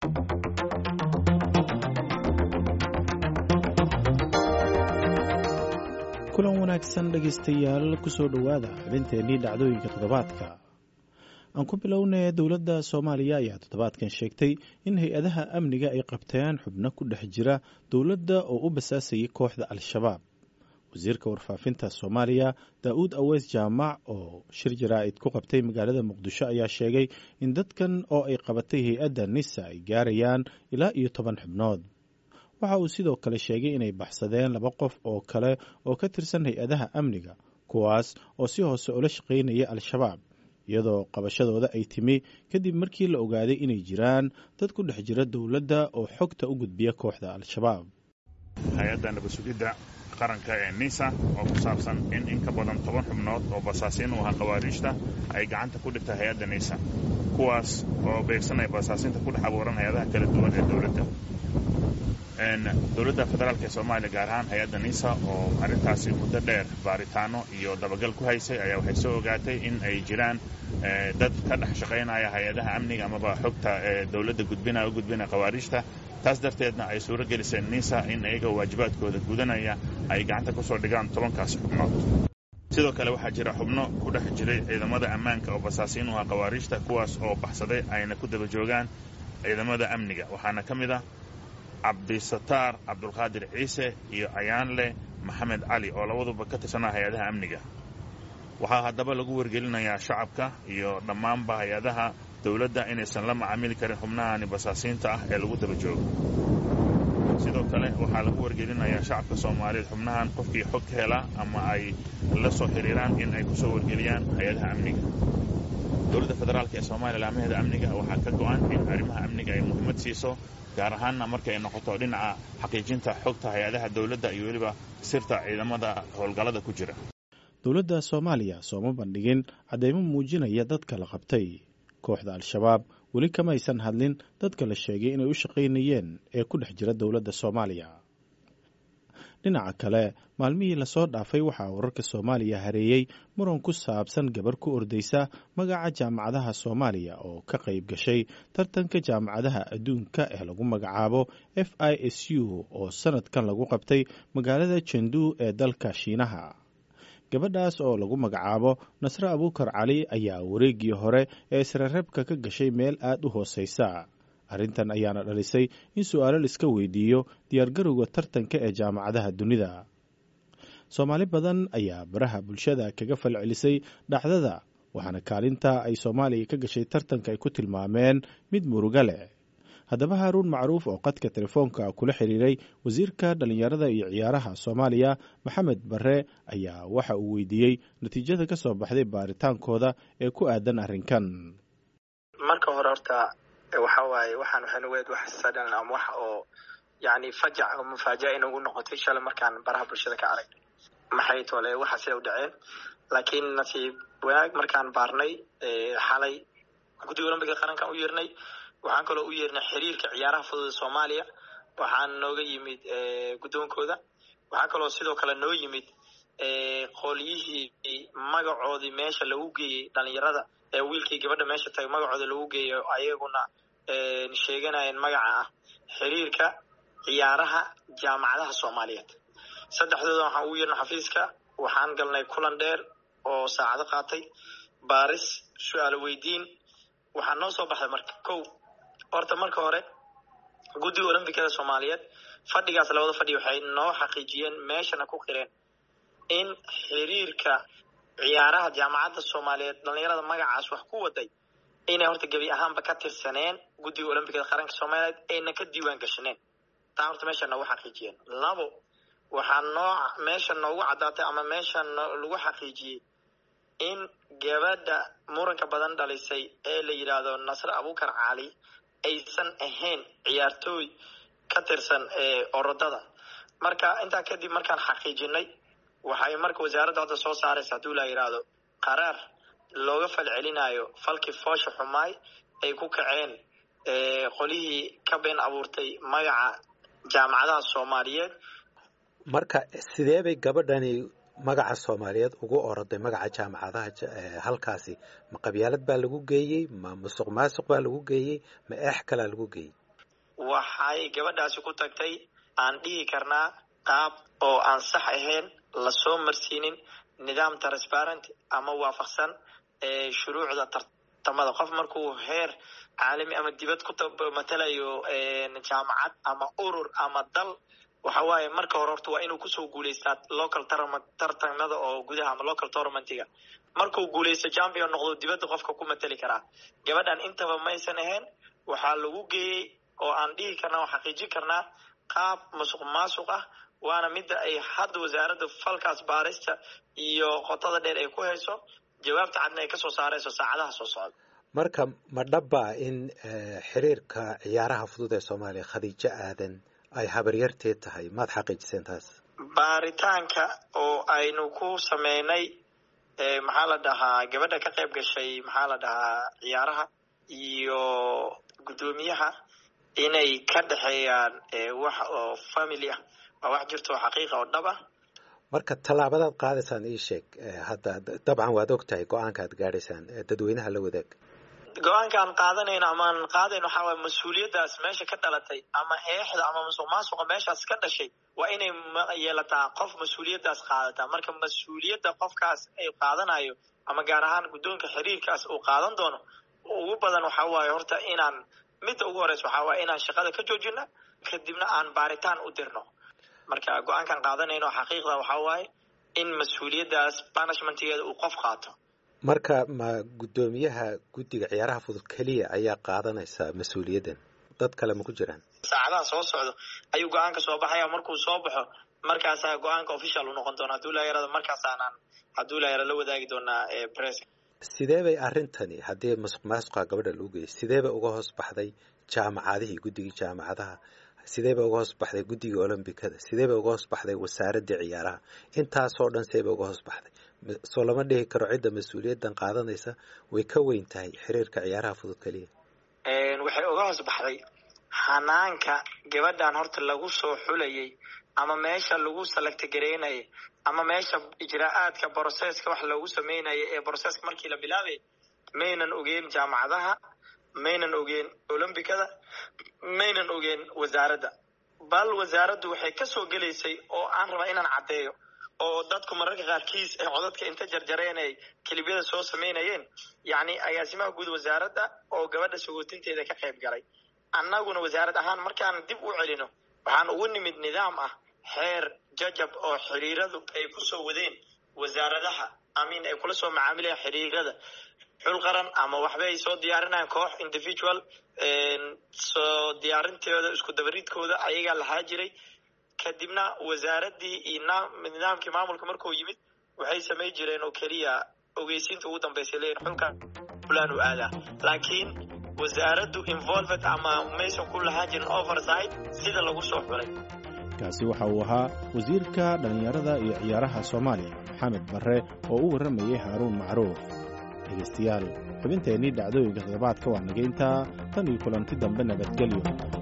kulan wanaagsan dhegaystayaal kusoo dhowaada xubinteennii dhacdooyinka toddobaadka aan ku bilownay dowladda soomaaliya ayaa toddobaadkan sheegtay in hay-adaha amniga ay qabteen xubno ku dhex jira dowladda oo u basaasayay kooxda al-shabaab wasiirka warfaafinta soomaaliya daa-uud aweys jaamac oo shir jaraa'id ku qabtay magaalada muqdisho ayaa sheegay in dadkan oo ay qabatay hay-adda nisa ay gaarayaan ilaa iyo toban xubnood waxa uu sidoo kale sheegay inay baxsadeen laba qof oo kale oo ka tirsan hay-adaha amniga kuwaas oo si hoose ula shaqaynaya al-shabaab iyadoo qabashadooda ay timi kadib markii la ogaaday inay jiraan dad ku dhex jira dowladda oo xogta u gudbiya kooxda al-shabaab hay-adda nabadsugidda qaranka ee nisa oo ku saabsan in in ka badan toban xubnood oo basaasiin u ahaa khawaariijta ay gacanta ku dhigta hay-adda nisa kuwaas oo beegsanaya basaasiinta ku dhex abuuran hay-adaha kala duwan ee dowladda dowladda federaalk ee soomaaliya gaar ahaan hay-adda nisa oo arrintaasi muddo dheer baaritaano iyo dabagal ku haysay ayaa waxay soo ogaatay in ay jiraan dad ka dhex shaqaynaya hay-adaha amniga amaba xogta ee dowladda gudbinaya u gudbinaya khawaariijta taas darteedna ay suuro geliseen nisa in iyaga waajibaadkooda gudanaya ay gacanta kusoo dhigaan tobankaasi xubnood sidoo kale waxaa jira xubno ku dhex jiray ciidamada ammaanka oo basaasiin u ah khawaariijta kuwaas oo baxsaday ayna ku daba joogaan ciidamada amniga waxaana ka mid ah cabdisataar cabdulqaadir ciise iyo ayaanle maxamed cali oo labaduba ka tirsanaa hay-adaha amniga waxaa haddaba lagu wargelinayaa shacabka iyo dhammaanba hay-adaha dowladda inaysan la macaamili karin xubnahani basaasiinta ah ee lagu daba joogo sidoo kale waxaa lagu wargelinayaa shacabka soomaaliyeed xubnahan qofkii xog ka hela ama ay la soo xiriiraan in ay kusoo wargeliyaan hay-adaha amniga dowladda federaalk ee soomaaliya laamaheeda amniga waxaa ka go-an in arrimaha amniga ay muhiimad siiso gaar ahaanna marka ay noqoto dhinaca xaqiijinta xogta hay-adaha dowladda iyo weliba sirta ciidamada howlgallada ku jira dowladda soomaaliya sooma bandhigin caddeymo muujinaya dadka la qabtay kooxda al-shabaab weli kamaysan hadlin dadka la sheegay inay u shaqaynayeen ee ku dhex jira dowladda soomaaliya dhinaca kale maalmihii lasoo dhaafay waxaa wararka soomaaliya hareeyey muran ku saabsan gabar ku ordaysa magaca jaamacadaha soomaaliya oo ka qayb gashay tartanka jaamacadaha adduunka ee lagu magacaabo f i s u oo sanadkan lagu qabtay magaalada jendu ee dalka shiinaha gabadhaas oo lagu magacaabo nasre abuukar cali ayaa wareeggii hore ee israreebka ka gashay meel aad u hooseysa arrintan ayaana dhalisay in su-aalo laiska weydiiyo diyaargarowga tartanka ee jaamacadaha dunida soomaali badan ayaa baraha bulshada kaga falcelisay dhacdada waxaana kaalinta ay soomaaliya ka gashay tartanka ay ku tilmaameen mid muruga leh haddaba haaruun macruuf oo qadka telefoonka kula xiriiray wasiirka dhallinyarada iyo ciyaaraha soomaaliya maxamed bare ayaa waxa uu weydiiyey natiijada ka soo baxday baaritaankooda ee ku aadan arrinkan marka hore horta waxa waaye waxaan waxaynu weed wax sadan ama wax oo yani fajac oo mufaaja'a inagu noqotay shalay markaan baraha bulshada ka aragnay maxay tole waxa sida u dhaceen laakiin nasiib wanaag markaan baarnay xalay guddiga olambika qarankan u yeernay waxaan kaloo u yeernay xiriirka ciyaaraha fudud ee soomaaliya waxaan nooga yimid guddoonkooda waxaa kaloo sidoo kale noo yimid qolyihii magacoodii meesha lagu geeyey dhalinyarada ee wiilkii gabadha meesha tagay magacooda lagu geeyo ayaguna sheeganayeen magaca ah xiriirka ciyaaraha jaamacadaha soomaaliyeed saddexdooda waxaan ugu yeernay xafiiska waxaan galnay kulan dheer oo saacado qaatay baaris su-aalo weydiin waxaa noo soo baxday marka kow horta marka hore guddiga olombikada soomaaliyeed fadhigaas labada fadhi waxay noo xaqiijiyeen meeshana ku qireen in xiriirka ciyaaraha jaamacadda soomaaliyeed dhalinyarada magacaas wax ku waday inay horta gebi ahaanba ka tirsaneen guddiga olombikada qaranka soomaaliyeed ayna ka diiwaan gashaneen taa horta meesha noogu xaqiijiyeen labo waxaa noo meesha noogu caddaatay ama meesha lagu xaqiijiyey in gabadha muranka badan dhalisay ee la yidhaahdo nasre abuukar cali aysan ahayn ciyaartooy ka tirsan orodada marka intaa kadib markaan xaqiijinay waxay marka wasaaradda hadda soo saaraysa hadduu la yidhaahdo qaraar looga falcelinayo falkii foosha xumaay ay ku kaceen qolihii ka been abuurtay magaca jaamacadaha soomaaliyeed marka sidee bay gabadhani magaca soomaaliyeed ugu oroday magaca jaamacadaha halkaasi ma qabyaalad baa lagu geeyey ma musuq maasuq baa lagu geeyey ma eex kalaa lagu geeyey waxay gabadhaasi ku tagtay aan dhihi karnaa qaab oo aan sax ahayn lasoo marsiinin nidaam transparent ama waafaqsan shuruucda tartamada qof markuu heer caalami ama dibad ku matalayo jaamacad ama urur ama dal waxa waaye marka hore horta waa inuu kusoo guuleystaa local tartamada oo gudaha ama local tournamentiga markuu guuleysto champion noqdo dibadda qofka ku matali karaa gabadhan intaba maysan ahayn waxaa lagu geeyey oo aan dhihi karnaa oo xaqiijin karnaa qaab musuq maasuq ah waana midda ay hadda wasaaradda falkaas baarista iyo qotada dheer ay ku hayso jawaabta cadna ay kasoo saarayso saacadaha soo socda marka ma dhabbaa in xiriirka ciyaaraha fudud ee soomaaliya khadiijo aadan ay habaryarteed tahay maad xaqiijiseen taas baaritaanka oo aynu ku sameynay maxaa la dhahaa gabadha ka qayb gashay maxaa la dhahaa ciyaaraha iyo guddoomiyaha inay ka dhexeeyaan wax oo family ah waa wax jirto oo xaqiiqa oo dhab ah marka tallaabadaad qaadaysaan ii sheeg hadda dabcan waad og tahay go-aanka aad gaadhaysaan dadweynaha la wadaag go-aankaan qaadanayno amaan qaadayno waxaa waay mas-uuliyaddaas meesha ka dhalatay ama eexda ama musuq maasuqa meeshaas ka dhashay waa inay yeelataa qof mas-uuliyaddaas qaadataa marka mas-uuliyadda qofkaas ay qaadanayo ama gaar ahaan guddoonka xiriirkaas uu qaadan doono ugu badan waxaa waaye horta inaan midda ugu horeysa waxaa waaye inaan shaqada ka joojina kadibna aan baaritaan u dirno marka go-aankaan qaadanayno xaqiiqda waxaa waaye in mas-uuliyaddaas banishmentigeeda uu qof qaato marka ma guddoomiyaha guddiga ciyaaraha fudud keliya ayaa qaadanaysaa mas-uuliyaddan dad kale ma ku jiraan saacadaha soo socdo ayuu go-aanka soo baxaya markuu soo baxo markaasaa go-aanka official u noqon doona hadduu laa yarada markaasaanaan hadduu laa yara la wadaagi doonaa press sidee bay arrintani haddii masuq maasuqa gabadha lagu geeyay sidee bay uga hoos baxday jaamacadihii guddigii jaamacadaha sidee bay uga hoos baxday guddigii olombikada sidee bay uga hoos baxday wasaaraddii ciyaaraha intaasoo dhan see bay uga hoos baxday soo lama dhihi karo cidda mas-uuliyaddan qaadanaysa way ka weyn tahay xiriirka ciyaaraha fudud keliya waxay uga hoos baxday xanaanka gabadhan horta lagu soo xulayay ama meesha lagu salagtagareynayay ama meesha ijraa'aadka broseska wax loogu sameynaya ee broseska markii la bilaabay maynan ogeen jaamacadaha maynan ogeen olombikada maynan ogeen wasaaradda bal wasaaraddu waxay kasoo gelaysay oo aan rabaa inaan caddeeyo oo dadku mararka qaarkiis ee codadka inta jarjareen ay kelibyada soo sameynayeen yacni agaasimaha guud wasaaradda oo gabadha sagootinteeda ka qayb galay annaguna wasaarad ahaan markaan dib u celino waxaan ugu nimid nidaam ah xeer jajab oo xiriiradu ay kusoo wadeen wasaaradaha amin ay kula soo macaamilayaan xiriirada xul qaran ama waxba ay soo diyaarinayaan koox individual soo diyaarinteeda isku dabaridkooda ayagaa lahaa jiray kadibna wasaaraddii iyo nidaamkii maamulka markuu yimid waxay samay jireen oo keliya ogeysiinta ugu dambeysay leeyihin xulka fulaan u aadaa laakiin wasaaraddu involved ama maysan ku lahaan jirin oversight sida lagu soo xulay kaasi waxa uu ahaa wasiirka dhallinyarada iyo ciyaaraha soomaaliya maxamed barre oo u warramayay haaruun macruuf dhegaystayaal xubinteennii dhacdooyinka toddobaadka waa nageyntaa tan iyo kulanti dambe nabadgelyo